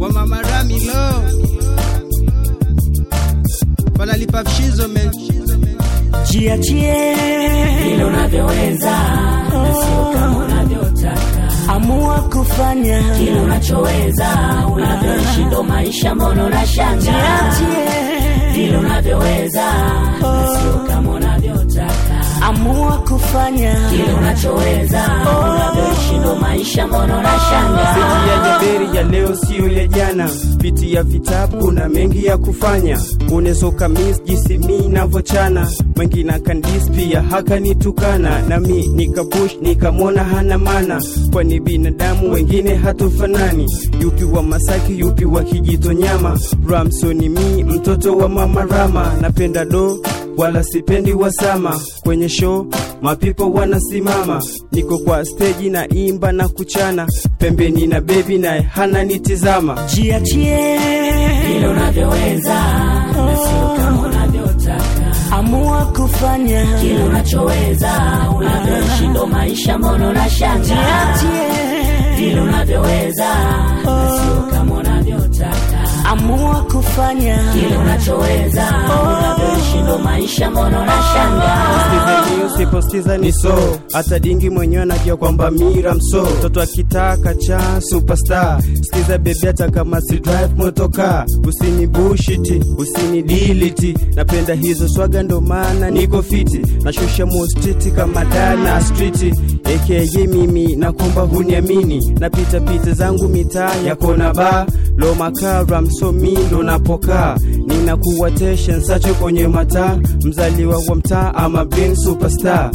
kwa mama Ramilo wanalipa vishizo men jiachie vile unavyoweza na sio kama unavyotaka amua kufanya kile unachoweza unavyoishi ndo maisha mbona unashanga jiachie vile unavyoweza na sio kama unavyotaka amua kufanya kile unachoweza unavyoishi ndo maisha mbona unashanga Meseji ya Nyaberi ya leo siyo ya jana, pitia vitabu kuna mengi ya kufanya, unesoka mis jinsi mi navochana, mwengine kandis pia hakanitukana, nami nikapush nikamwona hana mana, kwani binadamu wengine hatufanani, yupi wa Masaki yupi wa Kijitonyama, Ramsoni mi mtoto wa mama Rama, napenda do wala sipendi wasama kwenye show mapipo wanasimama niko kwa steji na imba na kuchana pembeni na bebi naye hana nitizama jiachie vile unavyoweza na sio kama unavyotaka amua kufanya kile unachoweza unavyoishi ndo maisha mbona unashanga jiachie vile unavyoweza na sio kama unavyotaka amua kufanya kile unachoweza unavyoishi ndo maisha mbona unashanga Sikiza usiposikiza ni so hata dingi mwenyewe anajua kwamba mira mso mtoto akitaka cha superstar sikiza bebi hata kama si drive motoka usini bushiti usini diliti napenda hizo swaga ndo maana niko fiti nashusha mostiti kama dana striti aka mimi nakomba huniamini napita pita zangu mitaa ya kona ba lo makara msomi ndo napokaa ninakuwa teshen sacho kwenye mataa mzaliwa wa mtaa ama bin superstar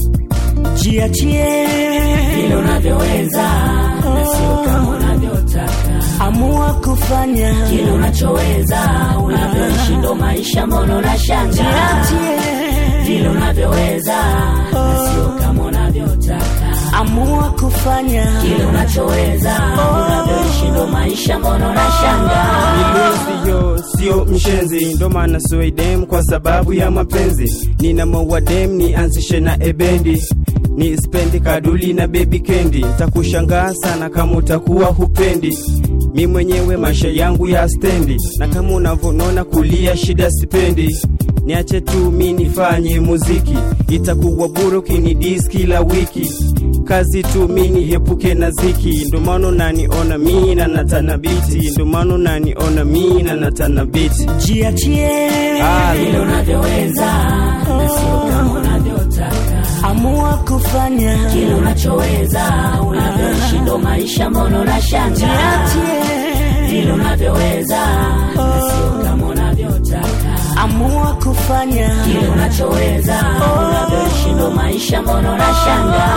jiachie vile unavyoweza na sio kama unavyotaka amua kufanya kile unachoweza unavyoishi ndo maisha mbona unashanga jiachie vile unavyoweza na sio kama unavyotaka amua kufanya kile unachoweza unavyoishi ndo maisha mbona unashanga Nilusiyo sio mshenzi, ndo maana soidem kwa sababu ya mapenzi. Nina mawadem nianzishe na ebendi ni spendi kaduli na baby kendi, takushangaa sana kama utakuwa hupendi mi mwenyewe maisha yangu ya stendi, na kama unavyonona kulia shida sipendi niache tu mi nifanye muziki, itakuwa bure ukinidis kila wiki kazi tu mi niepuke na ziki, ndo maana unaniona mi na natana biti, ndo maana unaniona mi na natana biti. jiachie Ah, vile unavyoweza na sio kama unavyotaka amua kufanya kile unachoweza unavyoishi ndo maisha mbona unashanga jiachie vile unavyoweza na sio kama unavyotaka amua kufanya kile unachoweza unavyoishi ndo maisha mbona unashanga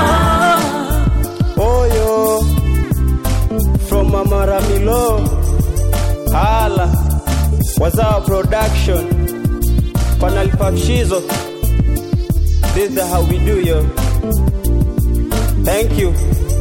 Oyo from Mama Ramilo Hala Wazawa Production Panalipa Mshizo This is how we do yo Thank you